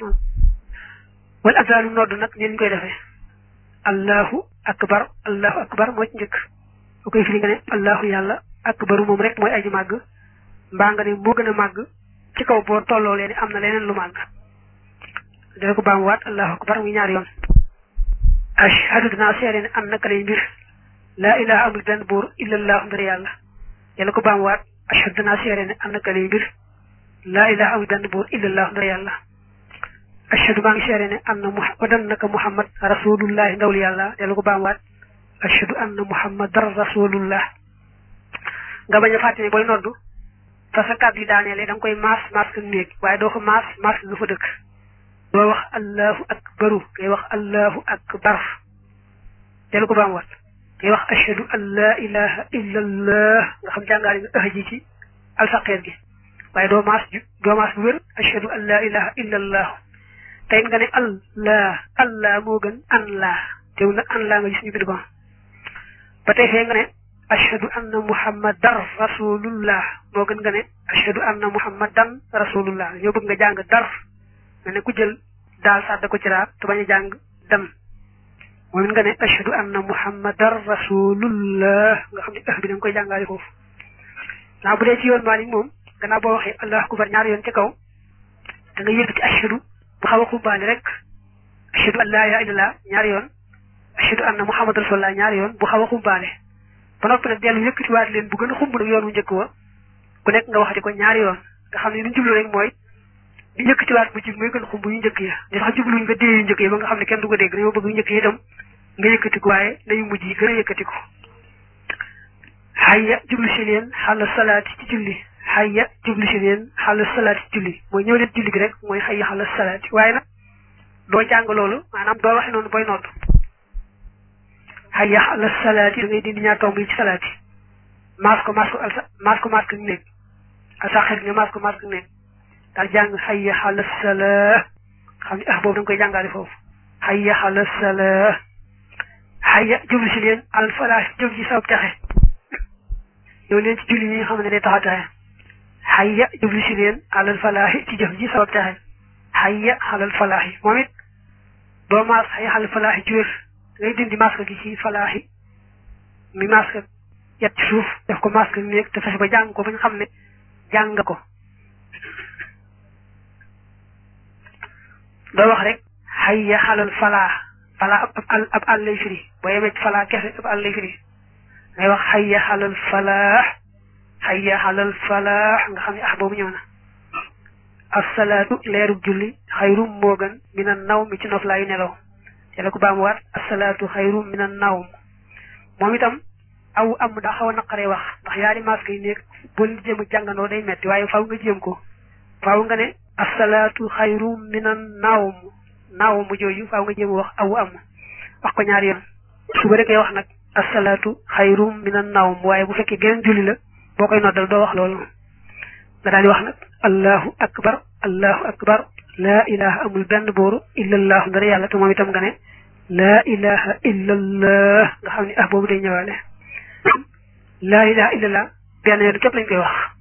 wal azaanu nodd nag ni ñu koy defee allahu akbar allahu akbar moo ci njëkk bu koy firi nga ne allahu yàlla akbaru moom rek mooy aji màgg mbaa nga ne moo gën a màgg ci kaw boo tolloo leen am na leneen lu màgg dana ko baamuwaat allahu akbar muy ñaari yoon ashhadu dinaa seede ne am naka lay mbir laa ilaha amul benn buur illallahu mbir yàlla dana ko baamuwaat ashhadu dinaa seede ne am naka lay mbir laa ilaha amul benn buur illallahu mbir yàlla ashhadu maa ngi seede ne am na muhammadan naka muhammad rasulullahi ndawul yàlla dana ko baamuwaat ashhadu anna muhammadan rasulullah nga bañ a fàtte ne booy noddu fa sa kàddu yi daaneele da nga koy maas maas ka néeg waaye doo ko maas maas lu fa dëkk doo wax allahu akbaru ngay wax allahu akbar delu ko baam wat ngay wax ashhadu an la ilaha illa allah nga xam jàngaale nga ëx ji ci alfaqeer gi waaye doo maas doo maas bu wér ashhadu an la ilaha illa allah tey nga ne allah allah moo gën an laa tew nag an laa nga gis ñu bind ko ba tey fee nga ne ashhadu anna muhammadan rasulullah moo gën nga ne ashhadu anna muhammadan rasulullah ñoo bëgg nga jàng dar mel ne ku jël daal sàdda ko ci raab te bañ a jàng dem moom it nga ne ashhadu anna muhammadan rasulullah nga xam ne ëx bi da nga koy jàngaale foofu naa bu dee ci yoon Maalik moom gannaaw boo waxee allahu akbar ñaari yoon ci kaw da nga yëkkati ashhadu bu xaw a xumbaale rek ashhadu an laa ilaha illallah ñaari yoon ashhadu anna muhammadan rasulullah ñaari yoon bu xaw a xumbaale ba noppi nag dellu yëkkatiwaat leen bu gën a xumb nag yoon wu njëkk wa ku nekk nga waxati ko ñaari yoon nga xam ne li ñu jublu rek mooy di yëkkatiwaat bu jib mooy gën a xumb yu njëkk ya di sax jubluñ nga dee yu njëkk ya ba nga xam ne kenn du ko dégg dañoo bëgg yu njëkk yi itam nga yëkkati ko waaye nañu mujj yi gën a yëkkati ko hayya jublu si leen xàll salaati ci julli hayya jublu si leen xàll salaati ci julli mooy ñëw leen julli gi rek mooy hayya xàll salaati waaye nag doo jàng loolu maanaam doo waxe noonu booy nodd hayya xàll salaati da ngay dindi ñaar tomb yi ci salaati maas ko maas ko alsa maas ko maas ko néeg alsaxir nga maas ko maas ko néeg daal jàng hayya xàll salaa xam ne ah boobu da nga koy jàngaale foofu hayya xàll salaa hayya jublu si leen al falaax jëm ci sabab texe yow leen ci julli yi nga xam ne day tax a texe hayya jublu si leen alal falaaxi ci jëf ji sabab texe hayya xalal falaaxi moom it doo maas hayya xalal falaaxi ci wér ngay dindi masque gi ci falaaxi mi masque yet ci suuf def ko masque néeg te fexe ba jàng ko ba ñu xam ne jàng nga ko doo wax rek hayya xalal falaax falaa ab ab ab àll lay firi boo yemee ci falaa kese ab àll lay firi ngay wax hayya xalal falaax hayya xalal falaax nga xam ne ah boobu ñëw na asalaatu leerub julli xayrum moo gën mina naw mi ci noflaayu nelaw te la ko baamuwaat asalaatu xayrum mina nawm moom itam aw am daa xaw a naqaree wax ndax yaari masque yi nekk boo leen jéem a jàngandoo day metti waaye faaw nga jéem ko faaw nga ne asalaatu xayrum mina nawm nawm jooju faaw nga jéem a wax aw am wax ko ñaari yoon suba rek ngay wax nag asalaatu xayrum mina nawm waaye bu fekkee geneen julli la boo koy noddal doo wax loolu nga daal di wax nag allahu akbar allahu akbar laa ilaha amul benn booru illallah dara yàlla te moom itam nga ne laa ilaha illallah nga xam ne ah boobu day ñëwaale laa ilaha illallah benn yoon képp lañ koy wax